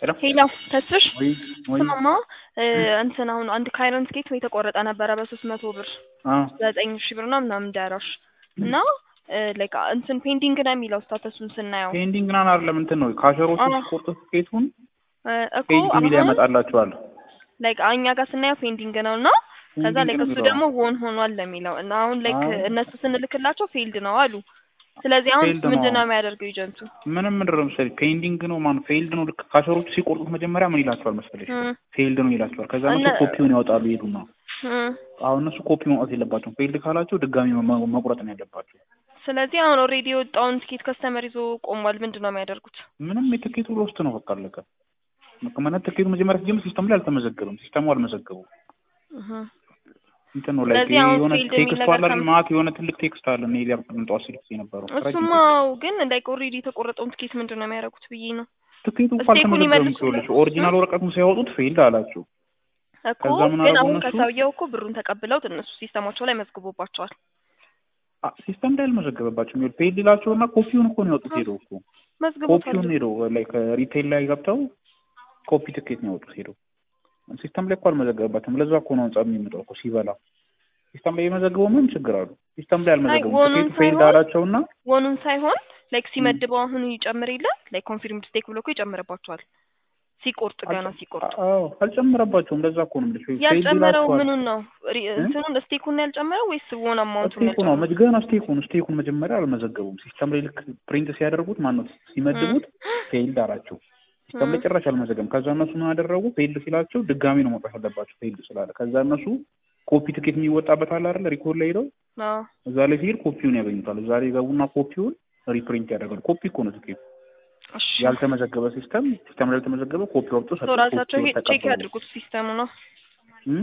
ሄሎ ተስፍሽ ወይ ወይ ስማማ እ እንትን አሁን አንድ ካይረን ትኬት የተቆረጠ ነበረ በሶስት መቶ ብር አ ዘጠኝ ሺህ ብር ነው ምናምን ዳራሽ እና ላይክ እንትን ፔንዲንግ ነው የሚለው ስታተሱን ስናየው ፔንዲንግ ናን አይደለም እንትን ነው ካሸሮቹ አዎ። ሲቆርጡ ትኬቱን እ እኮ ፔንዲንግ የሚል አሁን ያመጣላቸዋል። ላይክ እኛ ጋር ስናየው ፔንዲንግ ነው እና ከዛ ፔንዲንግ ላይክ ነው እሱ የሚለው። ደግሞ ሆን ሆኗል ለሚለው እና አሁን ላይክ አዎ። እነሱ ስንልክላቸው ፌልድ ነው አሉ። ስለዚህ አሁን ፌልድ ነው። ምንድን ነው የሚያደርገው ኤጀንቱ? ምንም ምንድን ነው መሰለኝ ፔንዲንግ ነው ማን ፌልድ ነው። ልክ ካሸሮቹ ሲቆርጡት መጀመሪያ ምን ይላቸዋል መሰለሽ? እም፣ ፌልድ ነው ይላቸዋል። ከዛ እነሱ እነ- ኮፒውን ያወጣሉ ይሄዱና እም። አሁን እነሱ ኮፒ ማውጣት የለባቸውም። ፌልድ ካላቸው ድጋሚ መ- መቁረጥ ነው ያለባቸው። ስለዚህ አሁን ኦልሬዲ የወጣውን ትኬት ከስተመር ይዞ ቆሟል። ምንድን ነው የሚያደርጉት? ምንም የትኬቱ ሎስት ነው በቃ አለቀ። ማለት ትኬቱ መጀመሪያ ሲጀምር ሲስተም ላይ አልተመዘገበም። ሲስተሙ አልመዘገበው እህ። እንትን ነው ላይ ስለዚህ አሁን የሆነ ፊልድ የሚል ቴክስት ነገር አለ አይደል? ከም- ማት የሆነ ትልቅ ቴክስት አለ እኔ ሊያም ጠዋት ሲልክ የነበረው ረጅም እሱማው ግን ላይክ ኦልሬዲ የተቆረጠውን ትኬት ምንድን ነው የሚያደርጉት ብዬ ነው ትኬቱ እኮ ስቴኩን አልተመዘገበም ይመልሱልን። ሲሆንሽ ኦሪጂናል ወረቀቱን ሲያወጡት ፌልድ አላቸው። እኮ ከዛ ምን ግን አደረጉ አሁን እነሱ? ከሰውየው እኮ ብሩን ተቀብለውት እነሱ ሲስተማቸው ላይ መዝግቦባቸዋል። አ- ሲስተም ላይ አልመዘገበባቸውም። ይኸውልህ ፌልድ ይላቸው እና ኮፒውን እኮ ነው ያወጡት ሄደው እኮ መዝግቦታል። ኮፒውን ሄደው ላይ ከሪቴል ላይ ገብተው ኮፒ ትኬት ነው ያወጡት ሄደው። ሲስተም ላይ እኮ አልመዘገበባቸውም። ለዛ እኮ ነው ጸብ የሚመጣው እኮ ሲበላ። ሲስተም ላይ የመዘገበው ምን ችግር አሉ? ሲስተም ላይ አልመዘገቡም። ወኑን ትኬቱ ፌልድ ሳይሆን- አላቸውና ወኑን ሳይሆን ላይክ ሲመድበው አሁን ይጨምር የለ ላይክ ኮንፊርም ስቴክ ብሎ እኮ ይጨምርባቸዋል። ሲቆርጥ ገና ሲቆርጥ አዎ አልጨመረባቸውም። ለዛ እኮ ነው የምልሽ ፌልድ ያልጨመረው ይላቸዋል። ምኑን ነው ሪ- እንትኑን ስቴኩን ነው ያልጨመረው ወይስ ወን አማውንቱን ስቴኩ ነው መጅ- ገና ስቴኩን ስቴኩን መጀመሪያ አልመዘገቡም። ሲስተም ላይ ልክ ፕሪንት ሲያደርጉት ማነው ሲመድቡት ፌልድ አላቸው። ሲስተም ላይ ጭራሽ አልመዘገቡም። ከዛ እነሱ ምን አደረጉ? ፌልድ ሲላቸው ድጋሚ ነው መውጣት ያለባቸው ፌልድ ስላለ። ከዛ እነሱ ኮፒ ትኬት የሚወጣበት አለ አይደል? ሪኮርድ ላይ ሄደው አዎ እዛ ላይ ሲሄድ ኮፒውን ያገኙታል። እዛ ላይ ገቡና ኮፒውን ሪፕሪንት ያደርጋሉ። ኮፒ እኮ ነው ትኬቱ። እሺ ያልተመዘገበ ሲስተም ሲስተም ላይ ያልተመዘገበ ኮፒ ወጥቶ ሶ ራሳቸው ኮፒውን ቼክ ተቀበሉ። ያድርጉት ሲስተሙ ነው እም?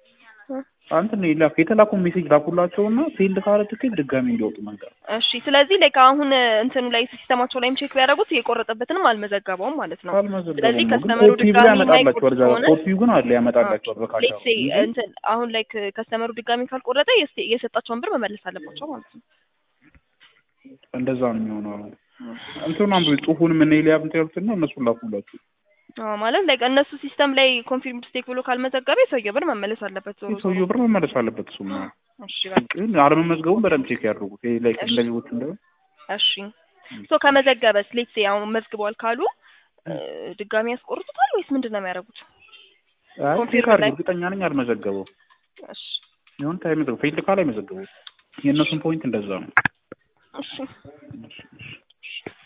አንተ ነው የተላኩ ሜሴጅ ላኩላቸውና ፌልድ ካለ ትኬት ድጋሚ እንዲወጡ መንገር እሺ ስለዚህ ላይክ አሁን እንትኑ ላይ ሲስተማቸው ላይም ቼክ ቢያደርጉት የቆረጠበትንም አልመዘገበውም ማለት ነው። አልመዘገበም ስለዚህ ነው ግን ከስተመሩ ኮፒው ድጋሚ ያመጣላቸዋል። እዛ ከሆነ ኮፒው ግን አለ ያመጣላቸዋል በካሻ ሌትስ ሴይ እንትን አሁን ላይክ ከስተመሩ ድጋሚ ካልቆረጠ የስ- የሰጣቸውን ብር መመለስ አለባቸው ማለት ነው። እንደዛ ነው የሚሆነው። እንትኑን አንብቢ ጽሁፉን ምን ይል ያብንት ያሉትና እነሱን ላኩላችሁ። አዎ ማለት ላይክ እነሱ ሲስተም ላይ ኮንፊርም ስቴክ ብሎ ካልመዘገበ የሰውየው ብር መመለስ አለበት ዞሮ ዞሮ። የሰውየው ብር መመለስ አለበት። እሱም ነው እሺ በቃ ግን አለመመዝገቡን በደንብ ቼክ ያድርጉት። ይሄ ላይ እሺ። እንደ ሌሎቹ እንደ እሺ ሶ ከመዘገበስ ሌትስ ሴይ አሁን መዝግበዋል ካሉ እ፣ ድጋሚ ያስቆርጡታል ወይስ ምንድን ነው የሚያደርጉት? አይ ቼክ ኮምፒውተር አድርጉ። ላይ- እርግጠኛ ነኝ አልመዘገበው እሺ ይሁን ታይ መዘገቡ ፌልድ ካለ አይመዘገበው። የእነሱን ፖይንት እንደዛ ነው። እሺ እሺ፣ እሺ።